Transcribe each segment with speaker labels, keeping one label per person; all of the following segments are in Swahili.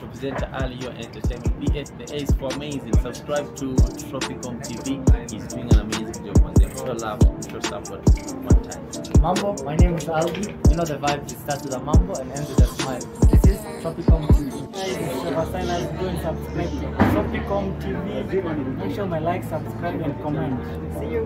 Speaker 1: presenter Ali Your Entertainment. The, the A is for amazing. Subscribe to Tropicom TV. He's doing an amazing job on there. Show love, show support. One time.
Speaker 2: Mambo, my name is Albi. You know the vibe, it starts with a mambo and ends with a smile. This is Tropicom TV. Guys, if you have signed go and subscribe to Tropicom TV. Make sure my like, subscribe and comment. See you.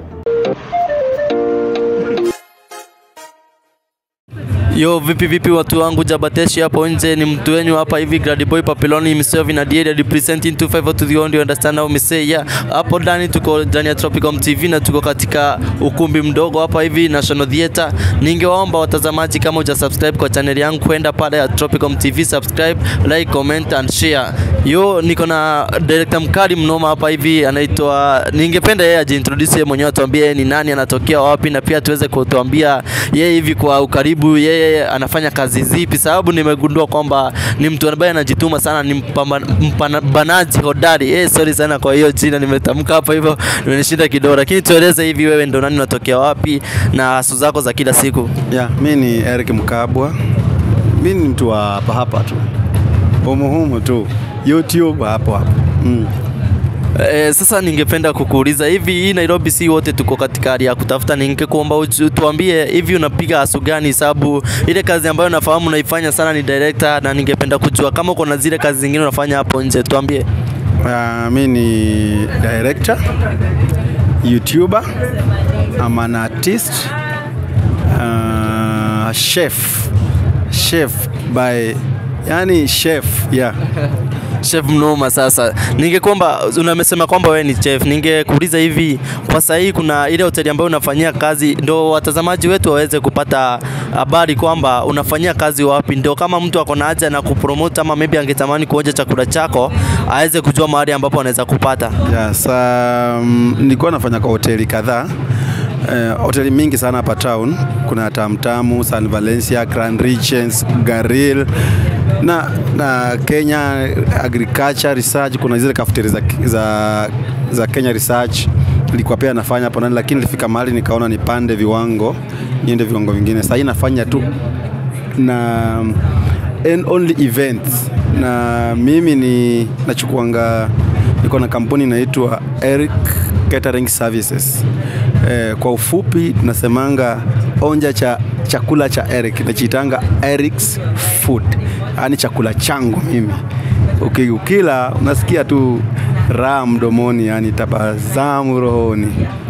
Speaker 3: Yo, vipi vipi watu wangu Jabateshi hapo nje, ni mtu wenyu hapa hivi Grady Boy Papiloni himself in a day representing 254 to the only understand how me say yeah. Hapo ndani tuko ndani ya Tropicom TV na tuko katika ukumbi mdogo hapa hivi National Theatre. Ningewaomba watazamaji, kama uja subscribe kwa channel yangu, kwenda pale ya Tropicom TV, subscribe, like, comment and share. Yo, niko na director mkali mnoma hapa hivi anaitwa, ningependa yeye ajiintroduce yeye mwenyewe, atuambie yeye ni nani, anatokea wapi, na pia tuweze kutuambia yeye hivi kwa ukaribu, yeye anafanya kazi zipi, sababu nimegundua kwamba ni mtu ambaye anajituma sana, ni mpamba- mpambanaji hodari. Eh, sorry sana kwa hiyo jina nimetamka hapa hivyo, nimenishinda kidogo, lakini tueleze hivi, wewe ndo nani, unatokea wapi na hasu zako za kila siku?
Speaker 4: Ya, mi ni Eric Mkabwa. Mi ni mtu wa hapa hapa tu, humuhumu tu, YouTube hapo hapo. Mm.
Speaker 3: Eh, sasa ningependa kukuuliza hivi, hii Nairobi si wote tuko katika hali ya kutafuta, ningekuomba uju- tuambie hivi unapiga hasu gani, sababu ile kazi ambayo nafahamu unaifanya sana ni director, na ningependa kujua kama uko na zile kazi zingine unafanya hapo nje, tuambie.
Speaker 4: Uh, mi ni director, YouTuber, I'm an artist, uh, chef, chef by, yani chef, yeah.
Speaker 3: Chef mnoma. Sasa ningekuomba, unamesema kwamba wewe ni chef, ningekuuliza hivi, kwa sasa hii kuna ile hoteli ambayo unafanyia kazi, ndo watazamaji wetu waweze kupata habari kwamba unafanyia kazi wapi, ndio kama mtu ako na haja na kupromote ama maybe angetamani kuonja chakula chako aweze kujua mahali ambapo anaweza kupata.
Speaker 4: Yes, um, nilikuwa nafanya kwa hoteli kadhaa Eh, hoteli mingi sana hapa town. Kuna Tamtamu, San Valencia, Grand Regents, Garil na, na Kenya Agriculture Research. Kuna zile kafeteri za, za, za Kenya Research nilikuwa pia nafanya hapo ndani, lakini nilifika mahali nikaona nipande viwango niende viwango vingine. Sasa hii nafanya tu na and only events na mimi ni nachukuanga niko na kampuni inaitwa Eric Catering Services. Eh, kwa ufupi tunasemanga onja cha chakula cha Eric nachiitanga Eric's Food, yaani chakula changu mimi. Uki- Ukila unasikia tu raha mdomoni, yani tabasamu rohoni.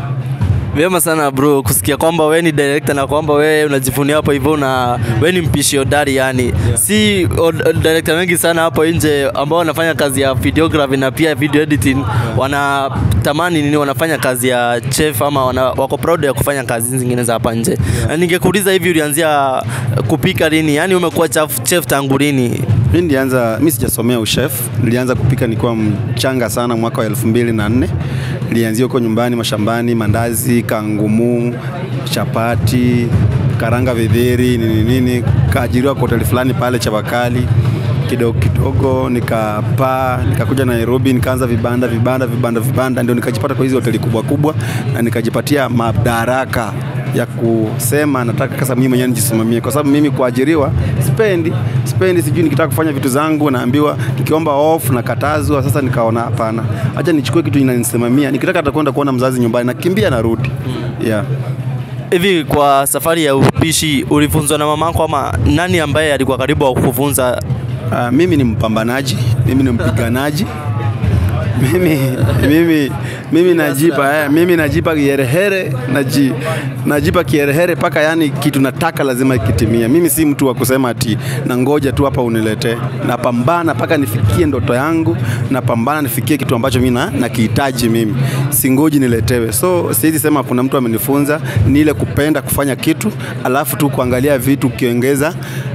Speaker 3: Vyema sana bro, kusikia kwamba wewe ni director na kwamba wewe unajivunia hapo hivyo na wewe ni mpishi hodari yani. Yeah. Si od- director wengi sana hapo nje ambao wanafanya kazi ya videography na pia video editing yeah. wanatamani nini, wanafanya kazi ya chef ama wana, wako proud ya kufanya kazi zingine za hapa nje. Yeah. Ningekuuliza hivi, ulianzia kupika lini? Yani umekuwa chef, chef tangu lini?
Speaker 4: Mi nilianza, mi sijasomea uchef, nilianza kupika nikiwa mchanga sana mwaka wa elfu mbili na nne. Nilianzia huko nyumbani mashambani, mandazi, kangumu, chapati, karanga vidheri, nini nini. Kaajiriwa kwa hoteli fulani pale Chavakali kidogo kidogo, nikapaa nikakuja Nairobi, nikaanza vibanda vibanda vibanda vibanda, ndio nikajipata kwa hizi hoteli kubwa kubwa, na nikajipatia madaraka ya kusema nataka sasa mimi mwenyewe nijisimamie, kwa sababu mimi kuajiriwa sipendi, sipendi, sijui nikitaka kufanya vitu zangu naambiwa, nikiomba off nakatazwa. Sasa nikaona hapana, acha nichukue kitu inanisimamia. Nikitaka hata kwenda kuona mzazi nyumbani, nakimbia narudi. Yeah.
Speaker 3: Hivi kwa safari ya upishi ulifunzwa na mamako ama nani ambaye alikuwa karibu wa kukufunza
Speaker 4: Uh, mimi ni mpambanaji, mimi ni mpiganaji mimi, mimi, mimi najipa eh, mimi najipa kiherehere naji, najipa kiherehere mpaka yani kitu nataka lazima kitimie. Mimi si mtu wa kusema ati na ngoja tu hapa uniletee. Napambana mpaka nifikie ndoto yangu, napambana nifikie kitu ambacho mimi na- nakihitaji mimi, singoji niletewe. So siwezi sema kuna mtu amenifunza, ni ile kupenda kufanya kitu alafu tu kuangalia vitu ukiongeza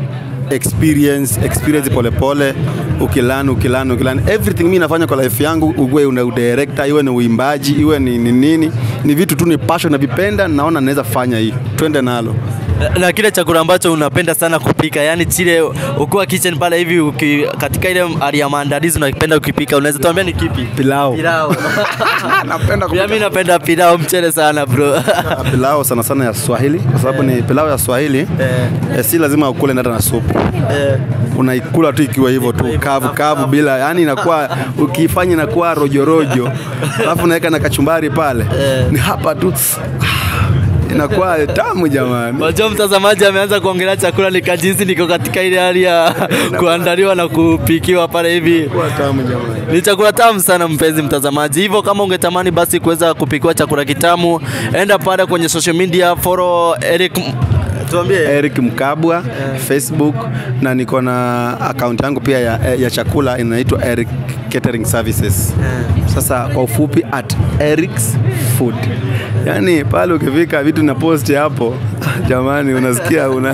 Speaker 4: experience experience polepole ukilan ukilan ukilan everything mi nafanya kwa life yangu uwe una udirector iwe ni uimbaji iwe ni ni nini ni vitu tu ni passion navipenda naona naweza fanya hii twende nalo
Speaker 3: Na- na kile chakula ambacho unapenda sana kupika, yani chile ukiwa kitchen pale hivi uki, katika ile hali ya maandalizi unapenda ukipika, unaweza tuambia ni kipi?
Speaker 4: Pilau.
Speaker 3: Pilau.
Speaker 4: Napenda
Speaker 3: Pia mimi napenda pilau mchele sana bro.
Speaker 4: pilau sana sana ya Swahili kwa sababu ni pilau ya Swahili eh, si lazima ukule hata na supu
Speaker 3: Eh,
Speaker 4: unaikula tu ikiwa hivyo tu kavu kavu bila yani inakuwa ukifanya inakuwa rojo rojo alafu unaweka na kachumbari pale ni hapa tu inakuwa tamu jamani
Speaker 3: Wajua mtazamaji ameanza kuongelea chakula nikajisi niko katika ile hali ya kuandaliwa na kupikiwa pale hivi.
Speaker 4: Inakuwa tamu jamani
Speaker 3: Ni chakula tamu sana mpenzi mtazamaji. Hivyo kama ungetamani basi kuweza kupikiwa chakula kitamu, enda pale kwenye social media, follow Eric tuambie
Speaker 4: Eric Mkabwa Facebook na niko na account yangu pia ya, ya chakula inaitwa Eric Catering Services. Sasa kwa ufupi at Eric's Food. Yaani pale ukifika vitu na post hapo jamani unasikia una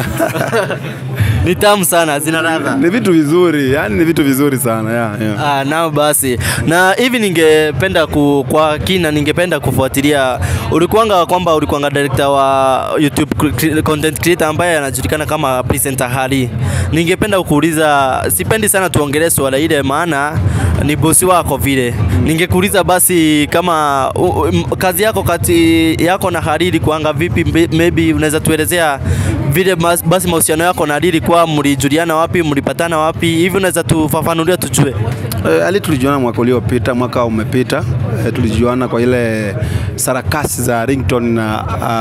Speaker 3: ni tamu sana, zina ladha.
Speaker 4: ni vitu vizuri, yani ni vitu vizuri sana yeah, yeah.
Speaker 3: Ah, nao basi na hivi ningependa ku, kwa kina ningependa kufuatilia ulikuanga kwamba ulikuanga director wa YouTube cre- content creator ambaye anajulikana kama presenter Hari. Ningependa kukuuliza, sipendi sana tuongelee swala ile, maana ni bosi wako vile. Ningekuuliza basi kama u, u, m- kazi yako kati yako na Hariri kuanga vipi, mbe- maybe unaweza tuelezea vile mas- basi mahusiano yako na Hariri kwa mlijuliana wapi, mlipatana wapi, hivi unaweza tufafanulia tujue.
Speaker 4: Eh, Ali tulijuana mwaka uliopita, mwaka umepita. Eh, tulijuana kwa ile sarakasi za Ringtone na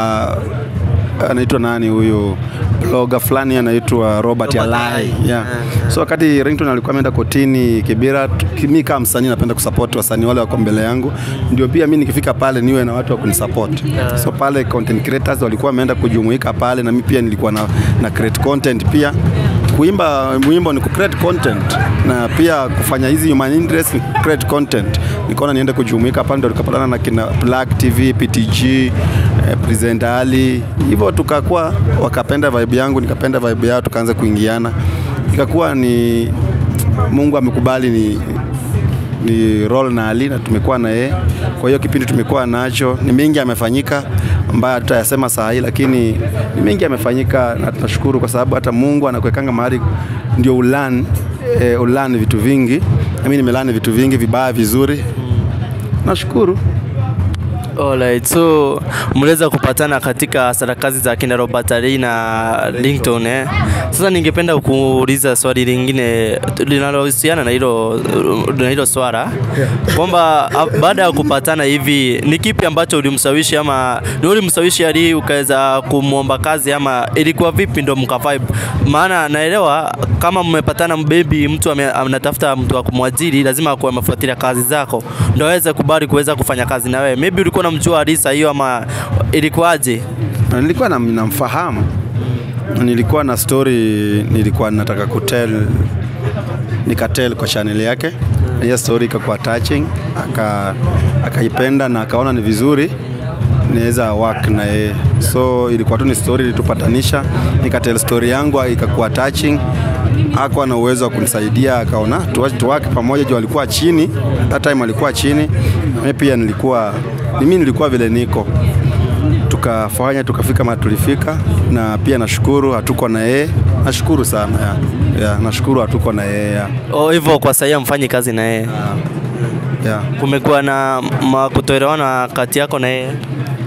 Speaker 4: uh, anaitwa nani huyu blogger fulani anaitwa Robert
Speaker 3: Robert
Speaker 4: Alai.
Speaker 3: Alai.
Speaker 4: Yeah. So wakati Ringtone alikuwa ameenda kotini Kibera, tu- mimi kama msanii napenda kusupport wasanii wale wako mbele yangu, ndio pia mimi nikifika pale niwe na watu wa kunisupport. So pale content creators walikuwa wameenda kujumuika pale, na mimi pia nilikuwa na, na create content pia kuimba wimbo ni kucreate content na pia kufanya hizi human interest ni create content. Nikaona niende kujumuika pale, ndio tukapatana na kina Black TV, PTG, eh, Present Ali, hivyo tukakuwa, wakapenda vibe yangu, nikapenda vibe yao, tukaanza kuingiana, ikakuwa ni Mungu amekubali ni ni role na Ali na tumekuwa na yeye. Kwa hiyo kipindi tumekuwa nacho, ni mengi yamefanyika ambayo tutayasema saa hii, lakini ni mengi yamefanyika na tunashukuru kwa sababu hata Mungu anakuwekanga mahali ndio ulan eh, ulan vitu vingi. Na mimi nimelani vitu vingi vibaya vizuri, nashukuru.
Speaker 3: Alright, so mliweza kupatana katika sarakazi za kina Robert Ali na Linton eh. Sasa ningependa kuuliza swali lingine linalohusiana na hilo na hilo swala kwamba a- baada ya kupatana hivi ni kipi ambacho ulimshawishi ama ni ulimshawishi Ali ukaweza kumwomba kazi ama ilikuwa vipi ndo mka vibe? Maana naelewa kama mmepatana baby, mtu ame- anatafuta mtu wa kumwajiri, lazima akuwe amefuatilia kazi zako ndo aweze kubali kuweza kufanya kazi na wewe. Maybe ulikuwa unamjua Alisa hiyo ama ilikuwaje?
Speaker 4: Na nilikuwa na- namfahamu nilikuwa na story nilikuwa nataka kutel nikatel kwa channel yake hiyo story ikakuwa touching aka akaipenda na akaona ni vizuri niweza work na yeye so ilikuwa tu ni story ilitupatanisha nikatel story yangu ikakuwa touching hakuwa na uwezo wa kunisaidia akaona tu- tuwake pamoja juu alikuwa chini that time alikuwa chini mimi pia nilikuwa mimi nilikuwa vile niko tukafanya tukafika mahali tulifika, na pia nashukuru hatuko na yeye. Nashukuru sana ya, ya, nashukuru hatuko na yeye ya,
Speaker 3: Oh, hivyo kwa sasa mfanyi kazi na yeye.
Speaker 4: ya.
Speaker 3: Kumekuwa na ma- kutoelewana kati yako na yeye.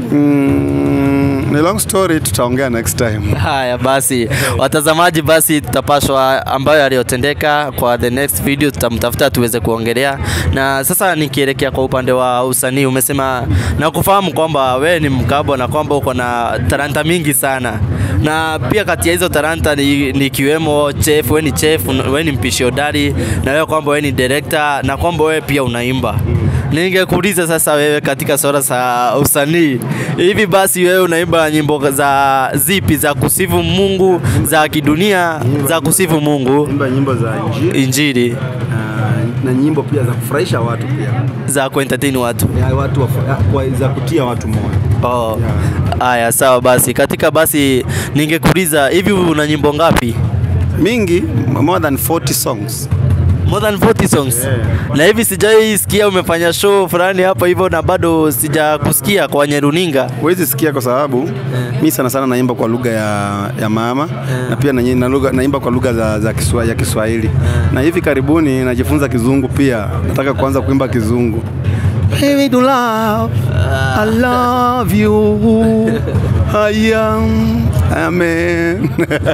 Speaker 4: Mm, ni long story, tutaongea next time.
Speaker 3: Haya basi, watazamaji, basi tutapashwa ambayo yaliyotendeka kwa the next video, tutamtafuta tuweze kuongelea. Na sasa nikielekea kwa upande wa usanii, umesema na kufahamu kwamba wewe ni mkabwa na kwamba uko na talanta mingi sana, na pia kati ya hizo talanta ni, ni kiwemo chef. Wewe ni chef, wewe ni mpishi hodari, na wewe kwamba wewe ni director, na kwamba wewe pia unaimba. Ningekuuliza sasa wewe katika swala za usanii, hivi basi wewe unaimba nyimbo za zipi za kusifu Mungu, za kidunia, za kusifu Mungu,
Speaker 4: Imba nyimbo za injili
Speaker 3: injili,
Speaker 4: na, na nyimbo pia za kufurahisha watu pia
Speaker 3: za kuentertain watu?
Speaker 4: ya, watu wafu, ya, kwa, za kutia watu moyo.
Speaker 3: Oh. Haya, sawa basi. Katika basi ningekuuliza hivi una nyimbo ngapi?
Speaker 4: Mingi, more than 40 songs.
Speaker 3: More than 40 songs. Na hivi sijai sikia umefanya show fulani hapa hivyo na bado sijakusikia kwenye runinga.
Speaker 4: huwezi sikia kwa sababu mi sana sana naimba kwa lugha ya, ya mama na pia na, na lugha, naimba kwa lugha za, za kiswa, ya Kiswahili na hivi karibuni najifunza kizungu pia, nataka kuanza kuimba kizungu. Baby to love, I love you. I am, amen.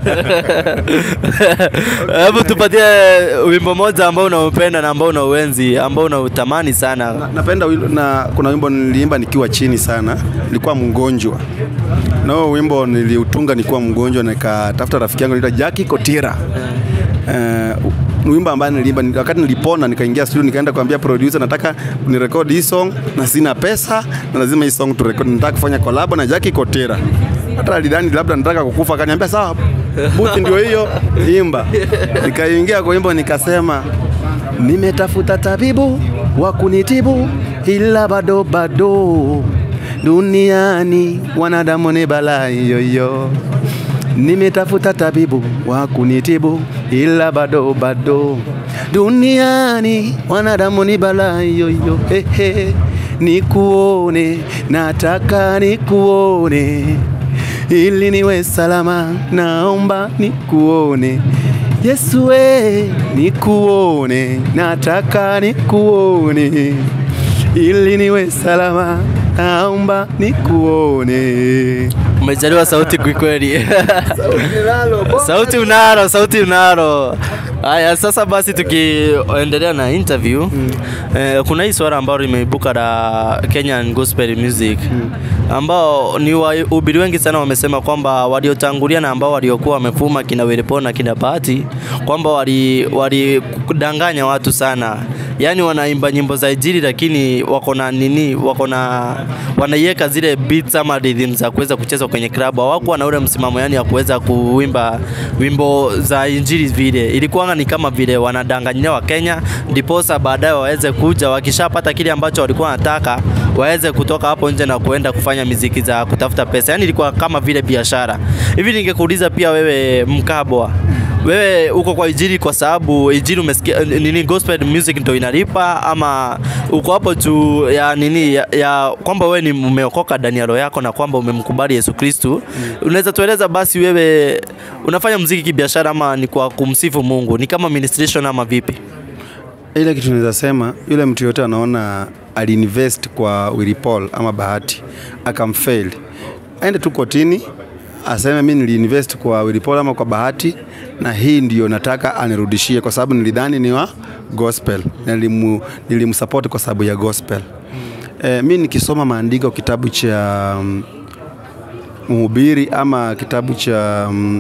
Speaker 3: Hebu tupatie wimbo moja ambao unaupenda na ambao unauenzi, ambao unautamani sana.
Speaker 4: Na- napenda wilo, na kuna wimbo niliimba nikiwa chini sana, nilikuwa mgonjwa na huo wimbo niliutunga nikiwa mgonjwa, nikatafuta rafiki yangu anaitwa Jackie Kotira uh, wimbo ambaye niliimba ni- wakati nilipona, nikaingia studio, nikaenda kuambia producer, nataka nirekodi hii song na sina pesa na lazima hii song turekodi, nataka kufanya collab na Jackie Kotira. Hata alidhani labda nataka kukufa, akaniambia sawa, buti ndio hiyo, imba. Nikaingia kwa wimbo nikasema Nimetafuta tabibu wa kunitibu ila bado bado duniani wanadamu ni balaa yoyo. Nimetafuta tabibu wa kunitibu ila bado bado duniani wanadamu ni balaa yoyo. Hehe, nikuone, nataka nikuone ili niwe salama, naomba nikuone Yesu we, nikuone, nataka nikuone, ili niwe salama, naomba nikuone.
Speaker 3: Umejaliwa sauti kwikweli. sauti unaro, sauti unaro. Haya, sasa basi tukiendelea na interview mm. eh, kuna hii swala ambalo limeibuka la Kenyan gospel music mm. ambao ni wahubiri wengi sana wamesema kwamba waliotangulia na ambao waliokuwa wamefuma kina Wilipo na kina Bahati kwamba wali walidanganya watu sana, yaani wanaimba nyimbo za injili lakini wako na nini, wako na wanaiweka zile beats ama rhythm za kuweza kucheza kwenye club. Hawakuwa na ule msimamo yani ya kuweza kuimba wimbo za injili vile, ilikuwa ni kama vile wanadanganyia wa Kenya, ndiposa baadaye waweze kuja wakishapata kile ambacho walikuwa wanataka waweze kutoka hapo nje na kuenda kufanya miziki za kutafuta pesa. Yani ilikuwa kama vile biashara hivi. Ningekuuliza pia wewe Mkabwa, wewe uko kwa injili kwa sababu injili umesikia nini, gospel music ndio inalipa, ama uko hapo juu ya nini ya, ya kwamba wewe ni umeokoka ndani ya roho yako na kwamba umemkubali Yesu Kristu? Mm. Unaweza tueleza basi, wewe unafanya muziki kibiashara ama ni kwa kumsifu Mungu, ni kama ministration ama vipi?
Speaker 4: Ile kitu naweza sema, yule mtu yote anaona aliinvest kwa Willy Paul ama Bahati akamfail, aende tu kotini aseme mi niliinvest kwa Willy Paul ama kwa Bahati, na hii ndio nataka anirudishie, kwa sababu nilidhani ni wa gospel na nilimu, nilimsupport kwa sababu ya gospel. E, mi nikisoma maandiko kitabu cha um, Mhubiri ama kitabu cha um,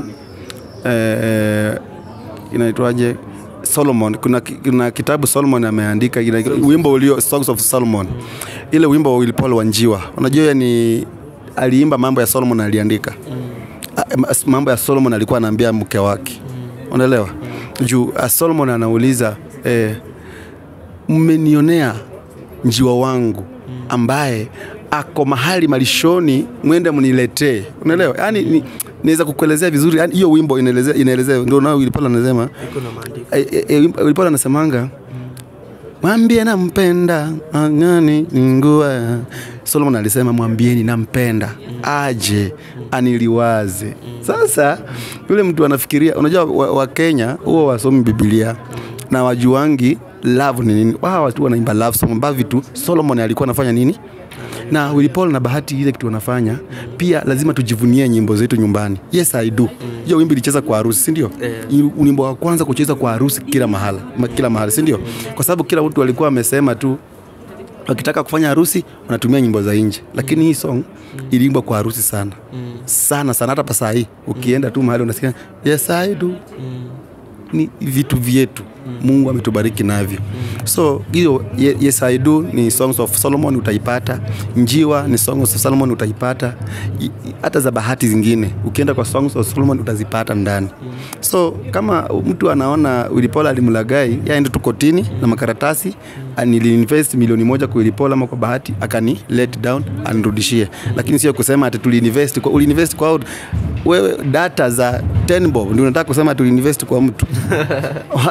Speaker 4: e, inaitwaje Solomon kuna, kuna kitabu Solomon ameandika ina, wimbo ulio Songs of Solomon, ile wimbo wa Willy Paul Wanjiwa. Unajua yeye ni aliimba mambo ya Solomon aliandika mm. mambo ya Solomon alikuwa anaambia mke wake mm. unaelewa mm. juu uh, Solomon anauliza eh, mmenionea njiwa wangu ambaye ako mahali malishoni, mwende mniletee. Unaelewa? Yani ni, naweza kukuelezea vizuri yani hiyo wimbo inaelezea inaelezea ndio nao Willy Paul anasema e, e, e, Willy Paul anasemanga mwambie nampenda angani ningua Solomon alisema mwambieni nampenda aje aniliwaze sasa yule mtu anafikiria unajua wa, wa Kenya huwa wasomi Biblia na wajuangi love ni nini wao watu wanaimba love song ambavyo vitu Solomon alikuwa anafanya nini na Willy Paul na Bahati ile kitu wanafanya pia lazima tujivunie nyimbo zetu nyumbani. Yes I do. Hiyo wimbo ilicheza kwa harusi, si ndio? Yeah. Wimbo wa kwanza kucheza kwa harusi kila mahala, ma- kila mahali, si ndio? Kwa sababu kila mtu alikuwa amesema tu wakitaka kufanya harusi wanatumia nyimbo za nje, lakini hii song iliimbwa kwa harusi sana sana sana. Hata pasaa hii ukienda tu mahali unasikia yes I do ni vitu vyetu Mungu ametubariki navyo. So hiyo Ye- Yes I Do ni Songs of Solomon utaipata, Njiwa ni Songs of Solomon utaipata, I- i- hata za bahati zingine ukienda kwa Songs of Solomon utazipata ndani. So kama mtu anaona Willy Paul alimlagai, yaende tu kotini na makaratasi niliinvest milioni moja kwa Willy Paul ama kwa bahati akani let down anirudishie, lakini sio kusema ati tuliinvest kwa uliinvest kwa wewe data za 10 bob ndio unataka kusema tuliinvest kwa mtu wacha tufanye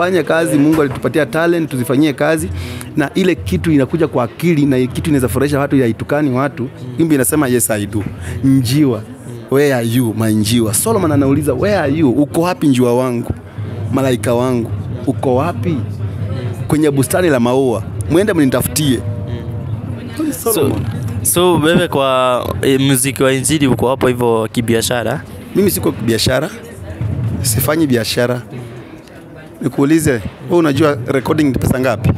Speaker 4: tufanye kazi. Mungu alitupatia talent, tuzifanyie kazi, na ile kitu inakuja kwa akili na kitu inaweza furahisha watu, yaitukani watu. Wimbo inasema yes I do. Njiwa, where are you my njiwa? Solomon anauliza where are you, uko wapi njiwa wangu, malaika wangu, uko wapi? Kwenye bustani la maua, mwende mnitafutie.
Speaker 3: So,
Speaker 4: Solomon.
Speaker 3: so wewe kwa e, muziki wa injili uko hapo hivyo kibiashara?
Speaker 4: Mimi siko biashara, sifanyi biashara. Nikuulize, wewe unajua recording ni pesa ngapi?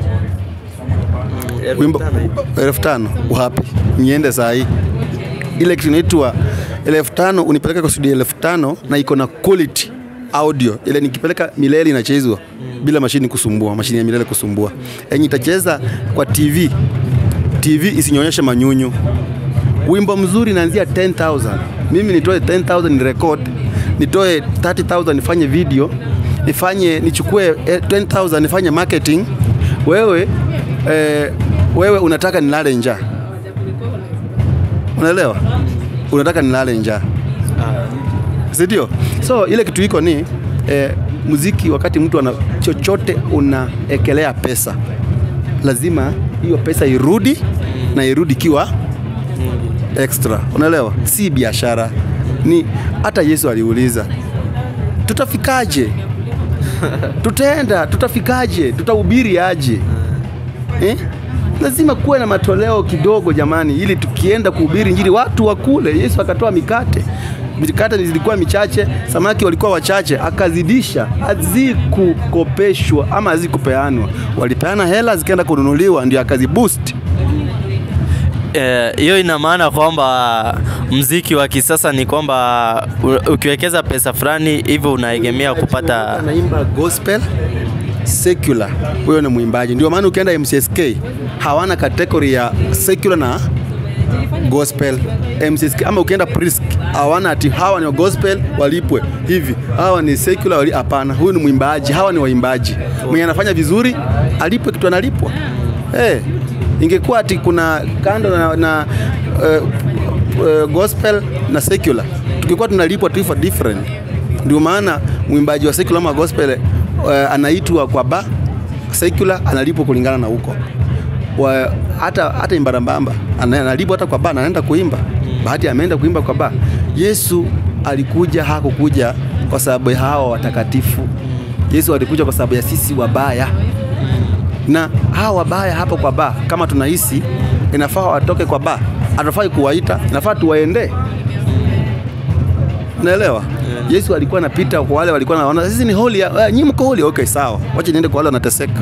Speaker 4: Wimbo elfu tano wapi? Niende saa hii ile kitu inaitwa elfu tano unipeleka kwa studio elfu tano na iko na quality audio ile nikipeleka milele inachezwa bila mashini kusumbua, mashini ya milele kusumbua. Yenye itacheza kwa TV, TV isinyonyeshe manyunyu. Wimbo mzuri naanzia 10000 mimi nitoe 10000 ni record, nitoe 30000 nifanye video, nifanye nichukue eh, 10000 nifanye marketing. Wewe eh, wewe unataka nilale njaa, unaelewa? Unataka nilale njaa, si ndio? So ile kitu iko ni eh, muziki, wakati mtu ana chochote unaekelea pesa, lazima hiyo pesa irudi na irudi ikiwa extra, unaelewa? Si biashara, ni hata Yesu aliuliza tutafikaje? Tutaenda, tutafikaje? Tutahubiri aje? Eh? Lazima kuwe na matoleo kidogo jamani, ili tukienda kuhubiri injili watu wakule. Yesu akatoa mikate, mikate zilikuwa michache, samaki walikuwa wachache, akazidisha. Hazikukopeshwa ama hazikupeanwa, walipeana hela zikaenda kununuliwa, ndio akaziboost.
Speaker 3: Eh, hiyo ina maana kwamba mziki wa kisasa ni kwamba u- ukiwekeza pesa fulani hivyo unaegemea kupata
Speaker 4: anaimba gospel secular, huyo ni mwimbaji. Ndio maana ukienda MCSK hawana kategori ya secular na gospel MCSK, ama ukienda Prisk hawana ati hawa ni wa gospel walipwe hivi, hawa ni secular wali, hapana. Huyu ni mwimbaji, hawa ni waimbaji. Mwenye anafanya vizuri alipwe kitu analipwa. Eh, ingekuwa ati kuna kando na, na uh, uh, gospel na secular, tukikuwa tunalipwa tu for different. Ndio maana mwimbaji wa secular ama gospel uh, anaitwa kwa ba, secular analipwa kulingana na huko wa, hata hata imbarambamba ana- analipwa hata kwa ba na anaenda kuimba. Bahati ameenda kuimba kwa ba. Yesu alikuja, hakukuja kwa sababu ya hawa watakatifu. Yesu alikuja kwa sababu ya sisi wabaya, na hawa wabaya hapo kwa ba, kama tunahisi inafaa watoke kwa ba, hatufai kuwaita, inafaa tuwaendee. Naelewa. Yesu alikuwa anapita kwa wale walikuwa wanaona sisi ni holy, uh, nyinyi mko holy, okay sawa, wacha niende kwa wale wanateseka.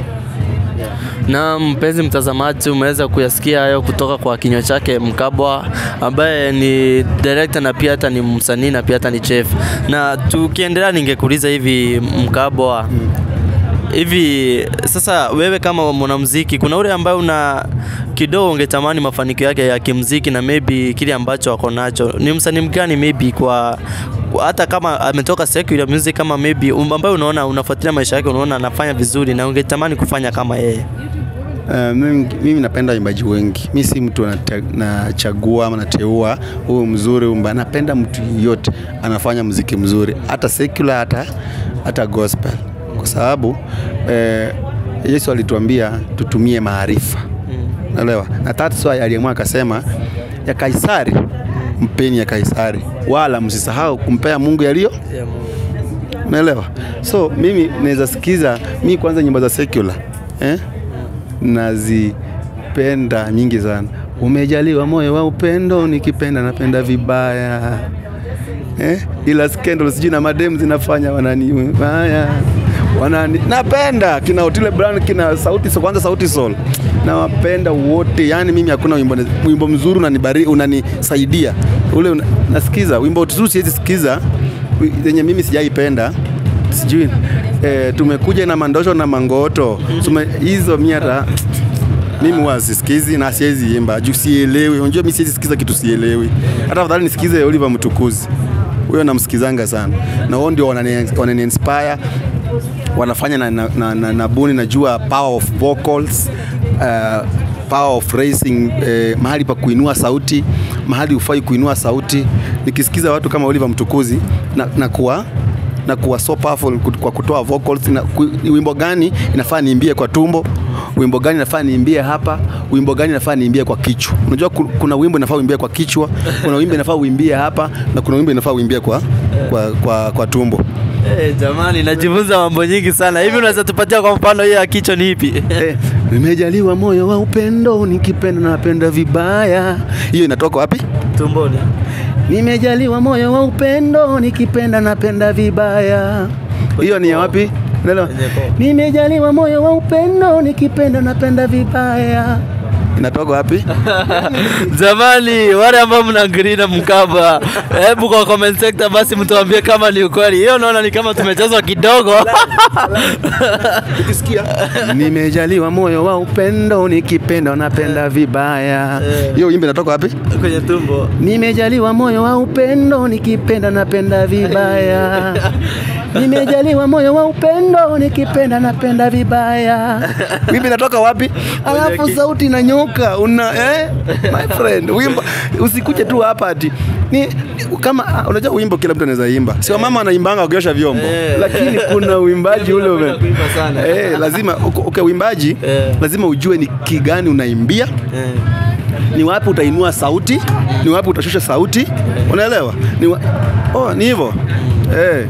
Speaker 3: Na mpenzi mtazamaji, umeweza kuyasikia hayo kutoka kwa kinywa chake Mkabwa, ambaye ni director na pia hata ni msanii na pia hata ni chef. Na tukiendelea, ningekuuliza hivi Mkabwa, hivi sasa wewe kama mwanamuziki, kuna ule ambaye una kidogo ungetamani mafanikio yake ya kimuziki na maybe kile ambacho ako nacho, ni msanii mgani maybe kwa kwa- hata kama ametoka secular music kama maybe um- ambaye unaona unafuatilia maisha yake, unaona anafanya vizuri na ungetamani kufanya kama yeye?
Speaker 4: Uh, mimi, mimi napenda waimbaji wengi. Mi si mtu nate- nachagua ama nateua huyu mzuri huyu mbaya. Napenda mtu yote anafanya muziki mzuri, hata secular, hata, hata gospel, kwa sababu eh, Yesu alituambia tutumie maarifa naelewa, na that's why aliamua akasema ya Kaisari mpeni ya Kaisari, wala msisahau kumpea Mungu yaliyo Unaelewa? So mimi naweza sikiza mi kwanza nyimbo za secular eh? nazipenda nyingi sana. Umejaliwa moyo wa upendo, nikipenda napenda vibaya eh? ila scandal sijui na mademu zinafanya wanani vibaya wanani napenda kina Otile Brown kina sauti Sol, kwanza sauti Sol nawapenda wote, yani mimi hakuna wimbo, wimbo mzuri unanibari unanisaidia ule una, nasikiza wimbo tu siwezi sikiza wi- zenye mimi sijaipenda sijui eh, tumekuja na mandosho na mangoto Tume, hizo mi hata mimi huwa sisikizi na siwezi imba juu sielewi. Unajua mimi siwezi sikiza kitu sielewi. Hata afadhali nisikize Oliver Mtukuzi, huyo namsikizanga sana, na wao ndio wanani, wanani inspire wanafanya na, na, na, na, na buni najua power of vocals uh, power of raising eh, mahali pa kuinua sauti, mahali ufai kuinua sauti. Nikisikiza watu kama Oliver Mtukuzi na, na kuwa na kuwa so powerful kut- kwa kutoa vocals na ku, ni wimbo gani inafaa niimbie kwa tumbo wimbo gani inafaa niimbie hapa wimbo gani inafaa niimbie kwa kichwa unajua ku- kuna wimbo inafaa uimbie kwa kichwa kuna wimbo inafaa uimbie hapa na kuna wimbo inafaa uimbie kwa, kwa, kwa, kwa tumbo
Speaker 3: Eh, jamani najifunza mambo nyingi sana. Hivi unaweza tupatia kwa mfano hiyo ya kichwa ni ipi?
Speaker 4: Eh, nimejaliwa moyo wa upendo nikipenda napenda vibaya hiyo inatoka wapi
Speaker 3: Tumboni.
Speaker 4: Nimejaliwa moyo wa upendo, nikipenda napenda vibaya. Hiyo ni ya wapi? Unaelewa?
Speaker 3: Kwenye koo.
Speaker 4: Nimejaliwa moyo wa upendo, nikipenda napenda vibaya. Inatoka wapi?
Speaker 3: Jamani, wale ambao mna agree na Mkaba, hebu kwa comment section basi mtuambie kama ni ukweli. Hiyo naona ni kama tumechezwa kidogo.
Speaker 4: Ukisikia nimejaliwa moyo wa upendo, nikipenda napenda vibaya. Hiyo wimbo inatoka wapi?
Speaker 3: kwenye tumbo.
Speaker 4: Nimejaliwa moyo wa upendo, nikipenda napenda vibaya. Nimejaliwa moyo wa upendo, nikipenda napenda vibaya. Wimbo inatoka wapi? Alafu sauti inanyoka una eh? My friend, wimbo usikuje tu hapa ati ni kama ah, unajua wimbo kila mtu anaweza imba. Sio mama wanaimbanga wakiosha vyombo.
Speaker 3: Eh.
Speaker 4: Lakini kuna uimbaji ule ume.
Speaker 3: Unapenda kuimba sana.
Speaker 4: Eh, lazima uko- okay, uimbaji
Speaker 3: Eh.
Speaker 4: lazima ujue ni kigani unaimbia
Speaker 3: Eh.
Speaker 4: ni wapi utainua sauti, ni wapi utashusha sauti, unaelewa? Ni wa... oh, ni hivyo eh.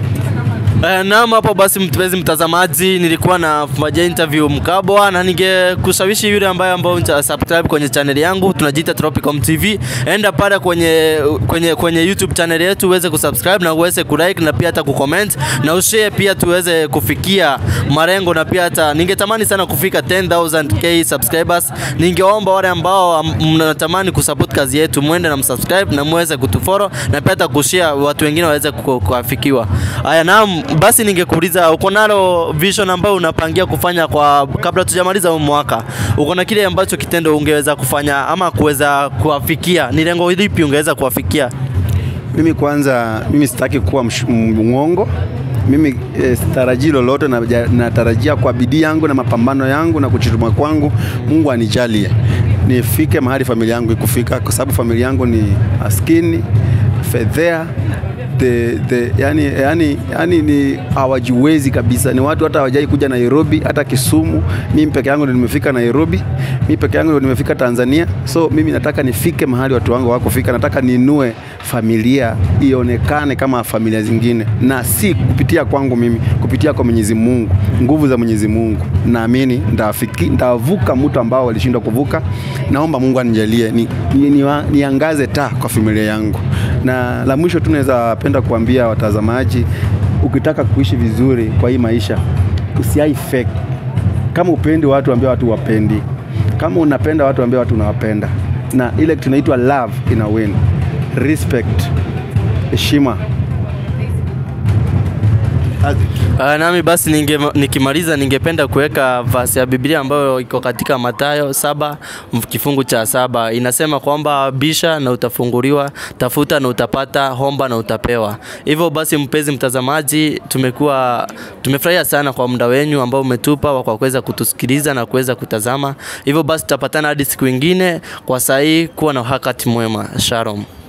Speaker 3: Eh, naam, hapo basi mpenzi mtazamaji, nilikuwa na fanya interview Mkabwa na ningekushawishi yule ambaye ambao uta subscribe kwenye channel yangu tunajiita Tropicom TV. Enda pale kwenye kwenye kwenye YouTube channel yetu uweze kusubscribe na uweze kulike na pia hata kucomment na ushare pia tuweze kufikia malengo na pia hata ningetamani sana kufika 10000k subscribers. Ningeomba wale ambao am- mnatamani kusupport kazi yetu mwende na msubscribe na muweze kutufollow na pia hata kushare watu wengine waweze ku- kuafikiwa. Haya, naam, basi ningekuuliza uko nalo vision ambayo unapangia kufanya kwa kabla tujamaliza huu mwaka, uko na kile ambacho kitendo ungeweza kufanya ama kuweza kuafikia? Ni lengo lipi ungeweza kuafikia?
Speaker 4: Mimi kwanza, mimi sitaki kuwa msh- mwongo. Mimi eh, sitarajii lolote, na- natarajia kwa bidii yangu na mapambano yangu na kujituma kwangu, Mungu anijalie nifike mahali familia yangu ikufika, kwa sababu familia yangu ni maskini fedhea the, the, yani, yani, yani ni hawajiwezi kabisa, ni watu hata hawajai kuja Nairobi, hata Kisumu. Mimi peke yangu ndio nimefika Nairobi, mimi peke yangu ndio nimefika Tanzania. So mimi nataka nifike mahali watu wangu wakufika, nataka niinue familia ionekane kama familia zingine, na si kupitia kwangu mimi, kupitia kwa Mwenyezi Mungu, nguvu za Mwenyezi Mungu. Naamini ndafiki ndavuka mtu ambao walishindwa kuvuka. Naomba Mungu anijalie ni, ni, ni, niangaze taa kwa familia yangu. Na la mwisho tu naweza penda kuambia watazamaji, ukitaka kuishi vizuri kwa hii maisha, usiai fake. Kama upendi watu, ambia watu wapendi. Kama unapenda watu, ambia watu unawapenda, na ile tunaitwa love ina win. Respect, heshima.
Speaker 3: Uh, nami basi ninge, nikimaliza ningependa kuweka verse ya Biblia ambayo iko katika Mathayo saba mf- kifungu cha saba inasema kwamba bisha na utafunguliwa, tafuta na utapata, homba na utapewa. Hivyo basi, mpenzi mtazamaji, tumekuwa tumefurahia sana kwa muda wenyu ambao umetupa wa kwa kuweza kutusikiliza na kuweza kutazama. Hivyo basi, tutapatana hadi siku ingine. Kwa saa hii, kuwa na wakati mwema. Shalom.